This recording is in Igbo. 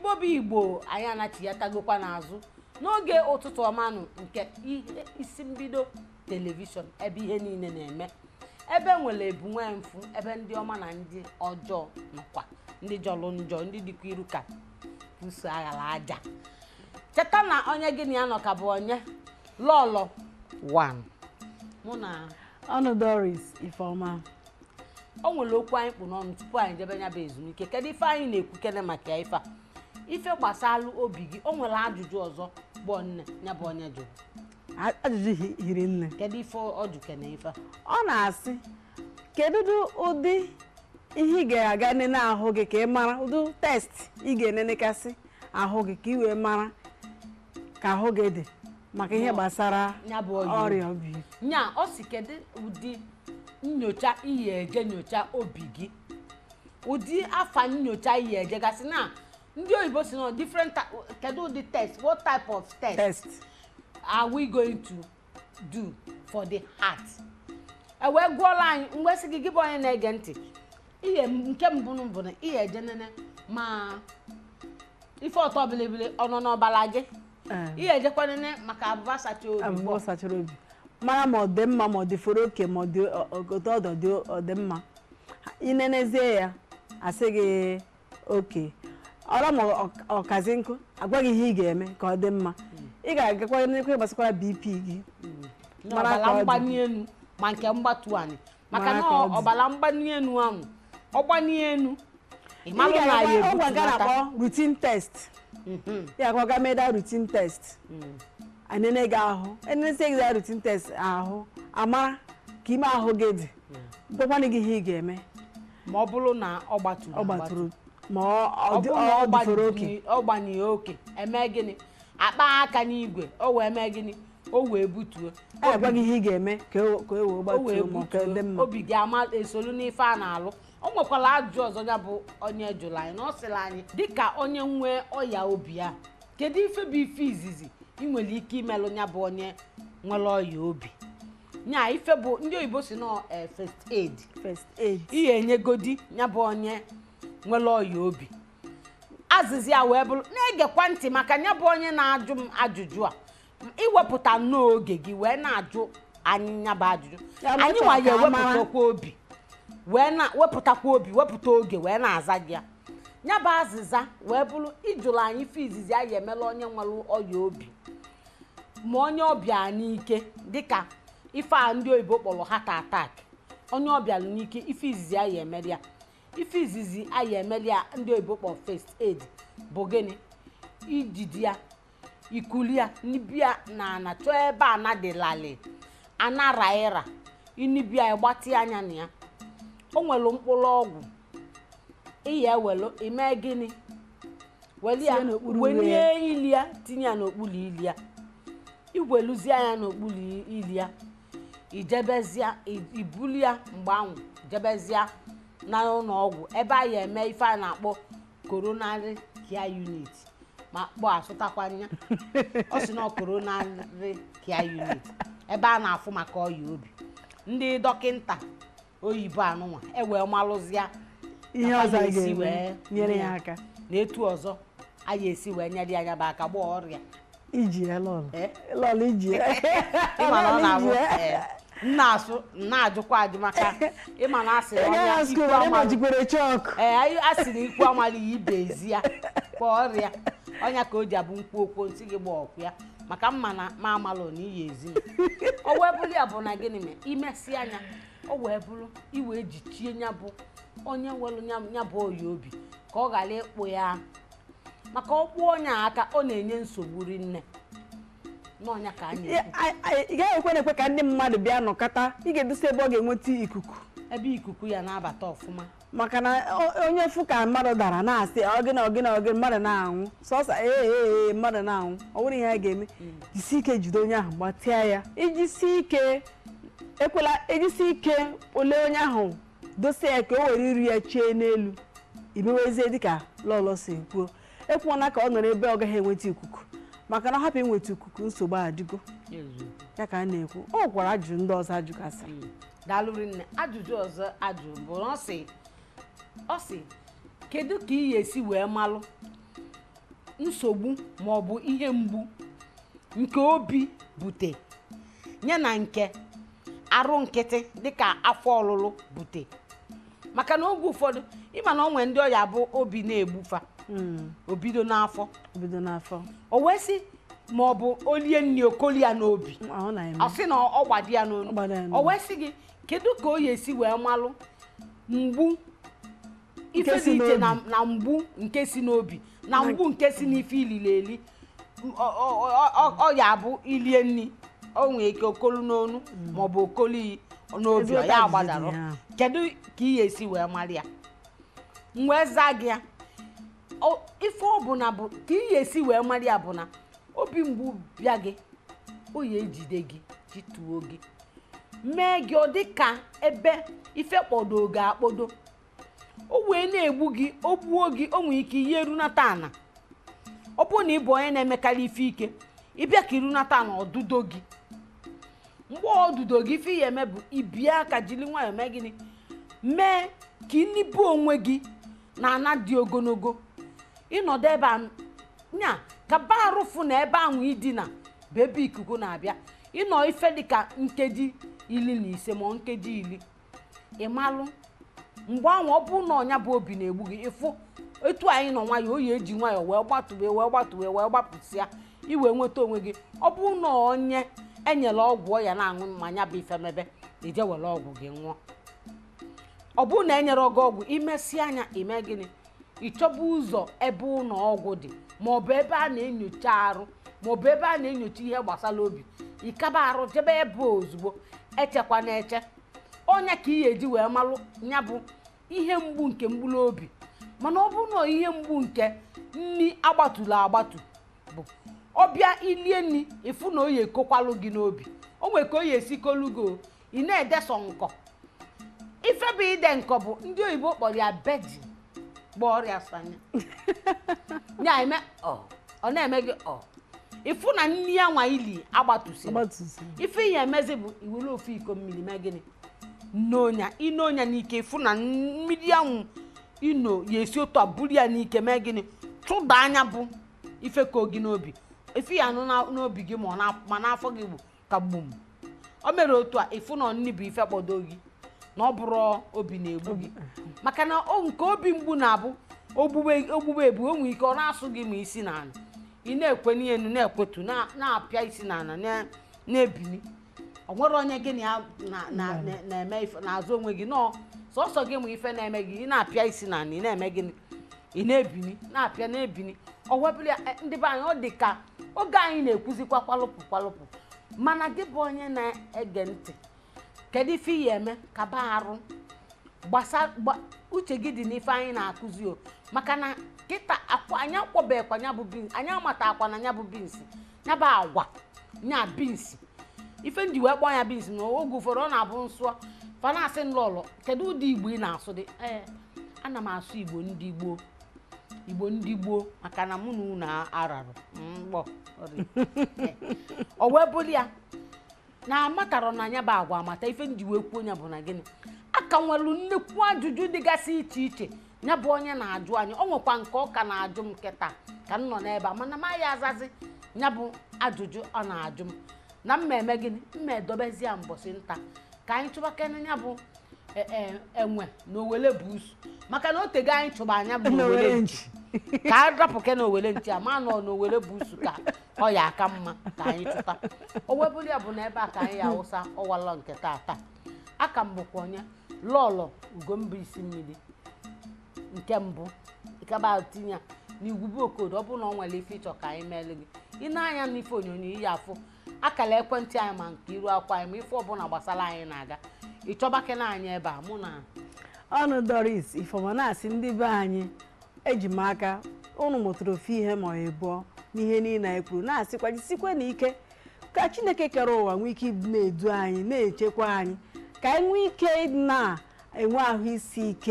igbo bụ igbo anyị anachiatagokwa n'azụ n'oge ụtụtụ ọmanụ nke ihe isi mbido telivishọn ebe ihe niile na-eme ebe nwere ebu nwee mfu ebe ndị ọma na ndị ọjọọ nọkwa ndị jọrọ njọ ndị dịkwa iru ka puso aghara aja cheta na onye gị na ya nọ ka bụ onye lọlọ wan mụ na ọnụ doris ifeọma o nwere okwu anyị kpụ n'ọnụ tupu anyị jebe nya bụ ezumike kedu ife anyị na-ekwu kene maka ya ife a ife gbasalụ obi gị o nwere ajụjụ ọzọ gbọọ nne ya bụ onye jụrụ A- ajụjụ hi- hiri nne kedu ife ọ jụ kene ife a ọ na-asị kedu ụdị ihe ị ga-aga nene ahụ gị ka ị mara ụdị test ị ga-enenekasị ahụ gị ka ị wee mara ka ahụ gị dị maka ihe Nọ. gbasara Ya bụ ọya ọrịa obi nya ọ si kedu ụdị nyocha iyi eje nyocha obi gị ụdị afa nyocha iyi eje gasị na ndị oyibo si na different ty- kedu ụdị test what type of test test are we going to do for the heart e wee gụọla anyị mgbe sị gị gị bụ onye na-ege ntị ihe m- nke mbụ bụ na ihe eje nene ma ife ọtọ bilibili ọ nọ n'ọbara gị Ee. ihe ejekwa nene maka abụba sacha obi abụbọ sachara obi mara ma ọ dị mma ma ọ dị foro oke ma ọ dị ọ- ọ- otu ọdọ dị ọ dị mma inenezie ya asị gị oke ọra ma ọ- ọkazi nkụ agwa gị ihe ị ga-eme ka ọ dị mma ị ga-agakwa n'ekwe gbasakwara bp gị mara ka n'ọbara ọ dị. mgbani elu ma nke mgbatu anyị maka Mara na ka ọ dị. ọbara mgbani elu ahụ ọgbani elu ị Ị malụ na ya ga-agakwa- ọgwa nke a ebutunata na-akpọ rutin test Mhm, ị ga-akwa ga meda rutin test mhm. anene gị ahụ enenesie gị za rutin test ahụ amara ka ime ahụ gị dị gwakwana gị ihe ị ga-eme ma ọ bụrụ na ọ gbaturu ọ agbatu. gbatụrụ ma ọ ọ ọ dị- bụrụ na ọ ọ dịfere oke gbanyere- ọ gbanyere oke eme gịnị akpa aka n'igwe o wee mee gịnị o wee butuo a ga-agwa gị ihe ị ga-eme ka e ka e wee o wee gbatuo ma ka dị butuo mma obi gị ama esolu n'ife a na-alụ o nwekwara ajụjụ ọzọ ya bụ onye jụrụ anyị na ọ sịrị anyị dịka onye nwee ọya obi a kedu ife bụ ife izizi ị nwere ike imelụ ya bụ onye nwere ọya obi nya ife bụ ndị oyibo si nọ eh, first aid first aid ihe enyegodi ya bụ onye nwere ọya obi azịza ya wee bụrụ na-egekwa ntị maka ya bụ onye na-ajụ m ajụjụ a iwepụta nnọọ oge gị wee na-ajụ anyị ya bụ ajụjụ Ya bụ anyị ịchọ nwa ya ka a mara. ewepụtakwa obi wee na wepụtakwa obi wepụta oge wee na-aza gị ya ya bụ azịza wee bụrụ ijụrụ anyị ife izizi anyị emela onye nwere ọya obi ma onye ọbịa n'ike dịka ife a ndị oyibo kpọrọ heart attack onye ọbịa n'ike ife izizi anyị emeli ya ife izizi anyị emeli ya ndị oyibo kpọrọ first aid bụ gịnị ijidi ya ikuli ya nibia na ana chọọ ebe ana dị lalị ana raira inibia ya gbatị anya na ya o nwere mkpụrụ ọgwụ iya ewelu ime gịnị weli ya Tinye n'okpuru wenye uwe ili ya tinye ya n'okpuru ili ya igweluzie ya n'okpuru ili ya ijebezie i- ibuli ya mgbe ahụ jebezie na ụlọ ọgwụ ebe a ya eme ife a na-akpọ coronary care unit ma kpọ asụtakwanya ọ sị na coronary care unit ebe a na-afụ maka ọya obi ndị dọkịnta oyibo anụnwa ewee malụzia ihe nakwa ọzọ a ga-esi ga-eme wee nyere nye ya aka na etu ọzọ a ga-esi wee nyere ya nyaba aka gbaa ọrịa iji ya lọlụ Eh? lọlụ iji ya ịma na ọ Lọlụ na-abụ iji ya. eh, m na-asụ m na-ajụkwa ajụ maka ịma na asị na Onye ọnya agha ikwu skul onye amalụ gbajikwere chọk ee anyị asị na ikwu amalị ya ibe ezi ya kwa ọrịa ọnya ka o ji abụ mkpu okwu nsị gị gba ọkụ ya maka mma na ma amalụ na iyi ezi m o wee bụrụ ya bụ na gịnị mee imesi anya o wee bụrụ iwe jichie ya bụ onye nwere nya- ya bụ oyi obi ka ọ ghara ịkpụ ya maka ọkpụ onye a aka ọ na-enye nsogbu rinne n'ọnya ka a na-ekwu ị gaghị ekwe na-ekwe ka ndị mmadụ bịa nọkọta ị ga-edosa ebe ọ ga-enweta ikuku ebe ikuku ya na-abata ọfụma maka na o- onye fụ ka mmadụ dara na-asị ọgịnị ọgịnị ọgịnị mmadụ na-anwụ sọsọ ee ee ee mmadụ na-anwụ ọ bụrụ ihe a ga-eme jisi ike jide onye ahụ gbatịa ya ijisi ike ekwela ejisi ike ole onye ahụ dosa ya ka o were iru ya chee n'elu imewezie dịka lọlọ si kwuo ekwuona ka ọ nọrọ ebe ọ gaghị enweta ikuku maka na ọ hapụ inweta ikuku nsogbu adịgo ya ka a na-ekwu ọ gwara ajụjụ ndị ọzọ ajụgasị daalụ rinne ajụjụ ọzọ ajụ bụ na ọ sị ọ sị kedu ka ị ga-esi wee malụ nsogbu maọbụ ihe mgbu nke obi bute nye na nke arụ nkịtị dịka afọ ọlụlụ bute maka na oge ụfọdụ ịma na ọ nwere ndị ọya bụ obi na-egbufa Mm, o bido n'afọ bido n'afọ o wee sị ma ọ bụ olie nri okoli ya n'obi ọ na-eme ọ sị na ọ gbadi ya n'onu Ọ gbado ya n'onu. o wee sị gị kedu ka o ya esi wee malụ mgbu ife Nke si dị iche na n'obi. na mgbu nke si n'obi na mgbu nke si n'ife ilili eli M- ọ- ọ- ọ- ọ- ọ ya abụ ilie nri o nwere ike okolu n'onu maọbụ okoli n'obi Ezi ọ ụta ya jijiji agbadarụ ya. kedu ka ị ya esi wee mara ya m wee zaa gị ya Ọ- ife ọ bụ na bụ ka ị ya esi wee mara ya bụ na obi mgbu bịa gị o ya ejide gị jituo gị mee gị ọ dị ka ebe ife kpọdo gị akpọdo o wee na-egbu gị o gbuo gị o nwere ike ihe runata ana ọ bụrụ na ị bụ onye na-emekarị ife ike ịbịa ka irunata ana ọdụdo gị mgbe ọdụdo gị ife ya eme bụ ibie aka jiri nwayọọ mee gịnị mee ka ịnibu onwe gị na ana dị ogologo ịnọdụ ebe a nya ka ba arụfụ na ebe ahụ idina bụ ebe ikuku na-abịa ịnọ ife dịka nkeji iri na ise ma ọ nkeji iri ịmalụ mgbe ahụ ọ bụrụ na ọnya bụ obi na-egbu gị ịfụ etu anyị nọ nwayọọ oyi eji nwayọọ wee gbatụbe wee gbatụbe wee gbapụsịa iwe nweta onwe gị ọ bụrụ na onye enyela ọgwụ ọya na-aṅụ mmanya bụ ifemebe ije were ọgwụ gị ṅụọ ọ bụrụ na enyere gị ọgwụ imesi anya ime gịnị ịchọba ụzọ ebe ụlọ ọgwụ dị maọbụ ebe a na-enyocha arụ maọbụ ebe a na-enyocha ihe gbasara obi ịkaba arụ jebe ebe ozugbo echekwa na eche onye ka ị ga-eji wee malụ ya bụ ihe mgbu nke mgbulu obi mana ọ bụrụ na ihe mgbu nke nri agbatụla agbatu bụ ọbịa ilie nri ịfụ na oyi ekokwalụ gị n'obi o nwere ka oyi esikolu gị o, ị na-edesọ nkọ ife bụ ide nkọ bụ ndị oyibo kpọrọ ya bejin gba ọrịa sanya ya eme ọ ọ na-eme gị ọ ịfụ na nri ya nwa ili agbatụsiri ọgbatụzi ife ihe emezi bụ iwere ofu iko mmiri mee gịnị nnonya inonya n'ike ịfụ na mmiri ahụ ino ya esi otu a buru ya n'ike mee gịnị chụda anya bụ ife ka gị n'obi ife ya anụ na- n'obi gị ma ọ na- ma n'afọ gị bụ ka gbum o mere otu a ịfụ na nni bụ ife kpọdo gị na ọ bụrụ obi na-egbu gị maka na o nke obi mgbu na-abụ ogbugbe ogbugbe egbu o nwere ike ọ na-asụ gị ma isi n'ala ị na-ekwe n'elu na-ekwetu na- na-apịa isi n'ala na- na-ebili ọ nwere onye gị na ya na- na- na- na-eme ife na-azụ onwe gị nọọ sọsọ gị ma ife na-eme gị ị na-apịa isi n'ala ị na-eme gịnị ị na-ebini na-apịa na-ebini ọ wepụrụ ya eh, ndị be anyị ọ dị ka oge anyị na-ekwuzikwa kwalụpụ kwalụpụ mana gị bụ onye na-ege ntị kedu ife iyi eme kaba arụ gbasa gba uche gị dị n'ife anyị na-akụzi o maka na kịta akwa anyị akwọbekwa nya bụ bins anyị amata akwa na nya bụ bins nya bụ agwa nya bins ife nji wee kpọọ ya bins na oge ụfọdụ ọ na-abụ nsụọ fanasị nlọlọ kedu ụdị igbo ị na-asụ dị ee ana m asụ igbo ndị gboo igbo ndị gboo maka na mụ na unu ararụ mgbọ o wee bụrụ ya na amatarọ na anya bụ agwa amata ife nji wee kwuo ya bụ na gịnị aka nwelu nnekwu ajụjụ dịgasị iche iche ya bụ onye na-ajụ anyị o nwekwa nke ọ ka na-ajụ m nkịta ka m nọ n'ebe a mana maghị azazi ya bụ ajụjụ ọ na-ajụ m na mma eme gịnị mma edobezi ya mbọsị nta ka anyị chụbakene ya bụ e- e- enwe na owele buusu maka na otego anyị chụba anya bụ na owele n'owere nchi nchi ka a rapụke na owele nchi ama nọ na owele buusu ka ọ ya aka mma ka anyị chụta o webụrụ ya bụ na ebe a ka anyị ya awụsa ọwalọ nke tata aka m bụkwa onye lọlọ ugomba isi mmiri nke mbụ ịkaba tinye ya n'igwube okodo ọ bụrụ na ọ nwere ife ịchọ ka anyị meele gị ị na-anya n'ife onyonyo iyi afụ akara ekwentị anyị ma nke iru akwa anyị ma ife ọbụla gbasara anyị na-aga ịchọbakena anyị ebe a mụ na ọnụ doris ifeọma na-asị ndị be anyị eji m aka ụnụ mụtara ofu ihe ma ọ ịbụọ n'ihe niile anyị kwuru na-asịkwa jisikwe na ike ka chineke kere ụwa nwee ike ịdị na-edu anyị na-echekwa anyị ka anyị nwee ike ịdị na-enwe ahụ isi ike